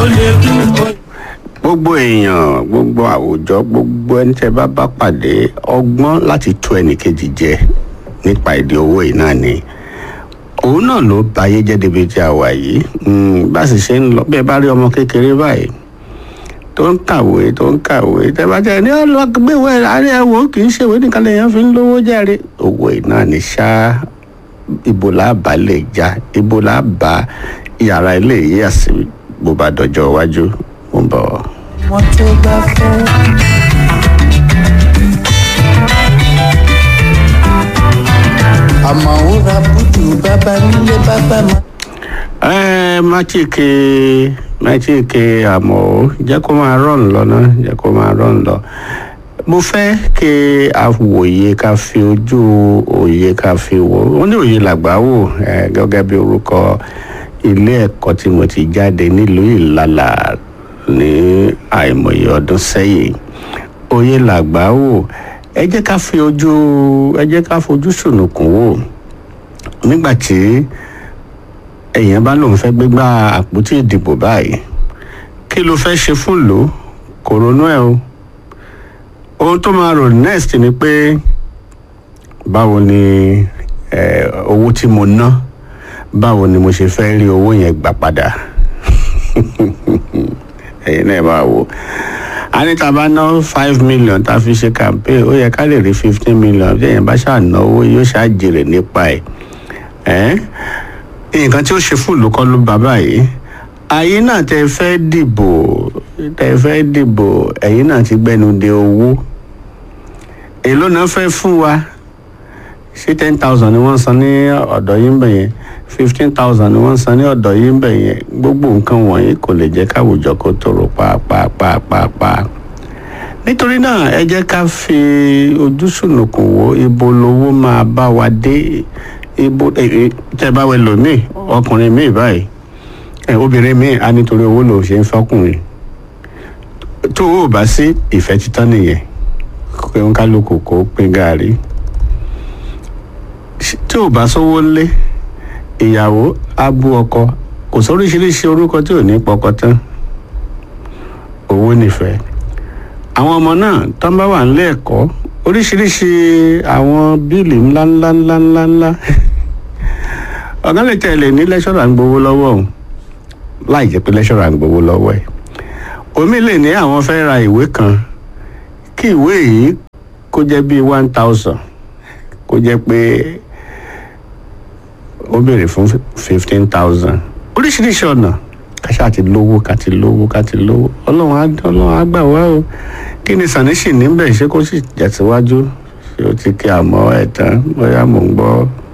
lè kú ó gbogbo èèyàn gbogbo àwùjọ gbogbo ẹni tẹ́ bá bá pàdé ọgbọ́n láti tó ẹnìkejì jẹ nípa èdè owó yìí náà ni òun náà ló báyé jẹ́ débi tí a wà yìí Mm, bá sì ṣe ń lọ bẹ́ẹ̀ bá rí ọmọ kékeré báyìí tó ń kàwé tó ń kàwé tẹ́ bá jẹ́ ní ọlọ́gbẹ́wẹ́ àárẹ̀ ẹ̀wò kì í ṣèwé nìkan lèèyàn fi ń lówó járe owó yìí náà ni ṣá ibo la bá lè já ibo la bá yàrá ilé yìí àsì bó bá dọjọ́ iwájú mo ń bọ̀. wọn tó bá fẹ́. àmọ́ ó ra búdù bàbá nílé bàbá máa. ẹ máchíkì máchíkì àmọ́ ó jẹ́ kó máa rọ̀n lọ náà jẹ́ kó máa rọ̀n lọ. mo fẹ́ kí a wòye ká fi ojú òye ká fi wò ó ní òye làgbà wò ẹ gẹ́gẹ́ bí orúkọ ilé ẹ̀kọ́ tí mo ti jáde nílùú ìlàlà ní àìmọye ọdún sẹ́yìn òye làgbà wò ẹ jẹ́ ká fi ojú ẹ jẹ́ ká fojú sùnùkùn wò nígbà tí èèyàn bá lóun fẹ́ gbégbá àpótí ìdìbò báyìí kí ló fẹ́ ṣe fún lò kò ronú ẹ̀ o ohun tó máa rò next ni pé báwo ni eh, owó tí mo ná báwo ni mo ṣe fẹ́ rí owó yẹn gbà padà ẹ̀yin náà máa wò a ní tá a bá ná five million tá a fi ṣe campaign ó yẹ ká lè rí fifteen million bí èèyàn bá ṣànáwó yóò ṣàjèrè nípa ẹ̀ ẹ́ nǹkan tí ó ṣe fún ìlú kọ́ ló bá báyìí ayé náà tẹ fẹ́ dìbò tẹ fẹ́ dìbò ẹ̀yin náà ti gbẹnu de owó èló náà fẹ́ fún wa ṣé ten thousand ni wọ́n san ní ọ̀dọ̀ yín bẹ̀ yẹn fifteen thousand ni wọ́n san ní ọ̀dọ̀ yín bẹ̀ yẹn gbogbo nǹkan wọ̀nyí kò lè jẹ́ káwùjọ kó tòrò pàápàá nítorí náà ẹ jẹ́ ká fi ojú sùnùkùn wo ibo lowó máa bá wa dé ibo tẹ́ bá wẹ lòmíì ọkùnrin míì báyìí ẹ obìnrin míì á nítorí owó lòun ṣe ń fọkùnrin tó o bá sí ìfẹ́ títán nìyẹn pé ń kálukú kó pín gàárì tí ò bá sówó lé ìyàwó á bú ọkọ kò sóríṣiríṣi orúkọ tí ò ní pọkọ tán owó nífẹ̀ẹ́ àwọn ọmọ náà tán bá wà nílé ẹ̀kọ́ oríṣiríṣi àwọn bíìlì ńláńlá ńláńlá ńlá ọ̀gá lè tẹ̀lé ní lẹ́ṣọ̀rà ń gbowó lọ́wọ́ òun láì jẹ́ pé lẹ́ṣọ̀rà ń gbowó lọ́wọ́ ẹ̀ omi lè ní àwọn fẹ́ ra ìwé kan kí ìwé yìí kó jẹ́ bíi one thousand kó jẹ́ pé ó béèrè fún fifteen thousand oríṣiríṣi ọ̀nà kàṣà ti lówó ká ti lówó ká ti lówó ọlọ́run á ọlọ́run á gbà wá o kí ni sàníṣì níbẹ̀ ṣé kó sì jẹ̀síwájú ṣé ó ti kí àmọ́ ẹ̀ tán bóyá mò ń gbọ́